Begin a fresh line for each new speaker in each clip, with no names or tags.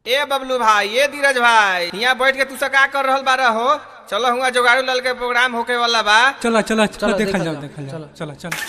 ए बबलू भाई ए धीरज भाई यहाँ बैठ के तू सब का कर रहल बारह हो चलो हुआ जोगाड़ू लाल के प्रोग्राम होके वाला बा
चला चला चला
चलो,
देखल
देखल
जाओ
जाओ,
देखल जाओ
चलो।
चला चला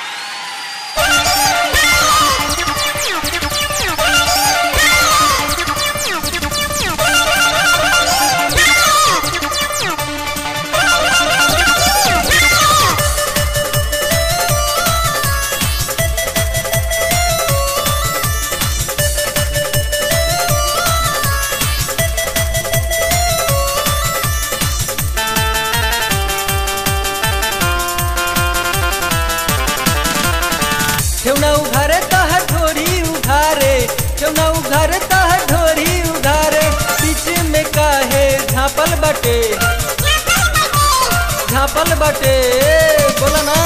ठेवना उघारे तह ढोरी उघारे ठेवना उघारे तह ढोरी उघारे बीच में काहे झापल बटे झापल बटे बोला ना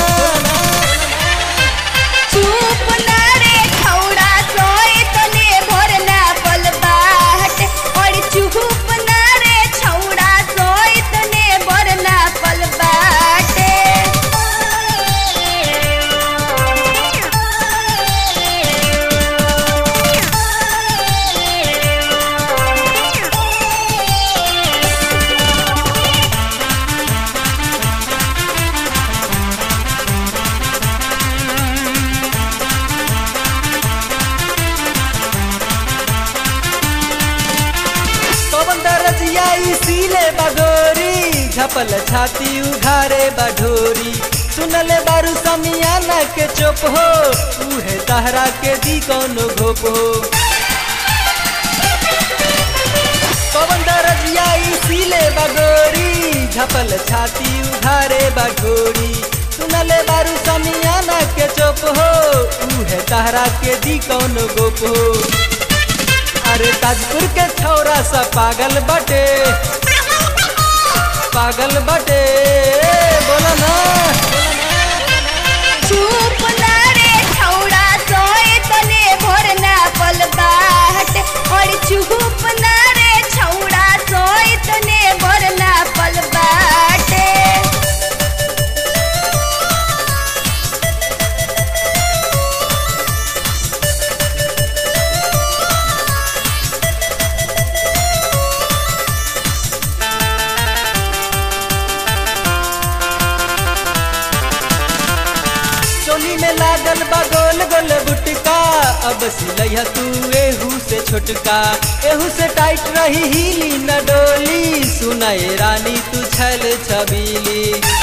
चुप ना रे खौड़ा सोए तने भोर ना पल बाट और चुप ना रे छौड़ा सोए तने भोर ना पल बाटे
पवन दरजिया इसीले बगोरी झपल छाती उघारे बढोरी सुनले बारू समियाना के चुप हो उहे तहरा के दी कौनो घोप हो पवन दरजिया इसीले बगोरी झपल छाती उघारे बढोरी सुनले बारू समियाना के चुप हो उहे तहरा के दी कौनो गोप हो अरे ताजपुर के छौरा सा पागल बटे पागल बटे बोला ना
चुप ना रे छौड़ा सोए तने भोर ना पल बाट और चुप ना रे छौड़ा सोए तने भोर ना पल बाटे
चोली में लागल बा गोल गोल बुटका अब सिलैया तू एहू से छोटका एहू से टाइट रही हिली न डोली सुनाए रानी तू छल छबीली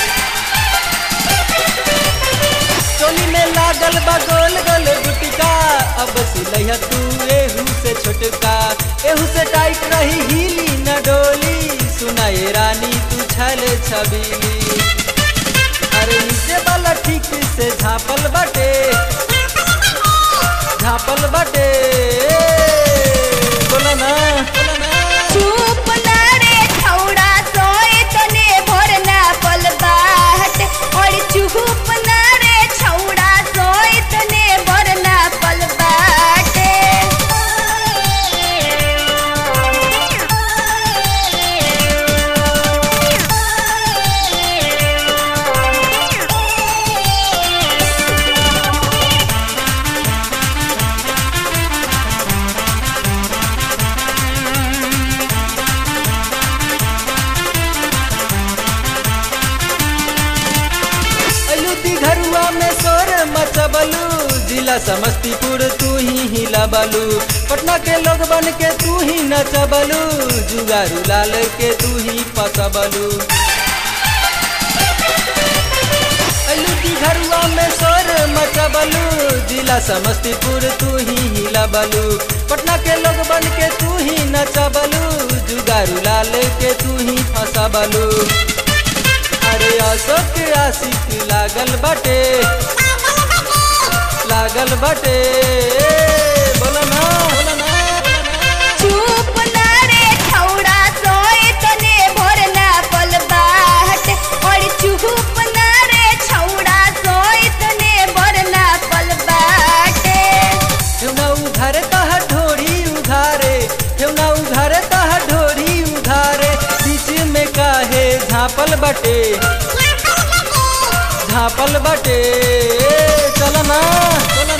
चोली में लागल बा गोल गोल बुटका अब सिलैया तू एहू से छोटका एहू से टाइट रही हिली न डोली सुनाए रानी तू छल छबीली अरे नीचे वाला ठीक से झापल बटे झापल बटे बोला ना बोला ना
चुप ना रे छौड़ा सोए तने भोर ना पल बाट और चुप ना रे छौड़ा सोए तने भोर ना पल बाटे
अलू घरुआ में सोर मचबलू जिला समस्तीपुर तू ही हिलाबलू पटना के लोग बन के तू ही नचबलू जुगारू लाल के तू ही पसबलू अलू घरुआ में सोर मचबलू जिला समस्तीपुर तू ही हिलाबलू पटना के लोग बन के तू ही नचबलू जुगारू लाल के तू ही फसबलू अरे अशोक आशिक लागल बटे लागल बटे बोला ना बोला ना
चुप ना रे छौड़ा सोए तने भोर ना पल बाट और चुप ना रे छौड़ा सोए तने भोर ना पल बाटे
ठेवना उघारे तह ढोरी उघारे ठेवना उघारे तह ढोरी उघारे बीच में काहे झापल बटे झापल बटे चल ना चल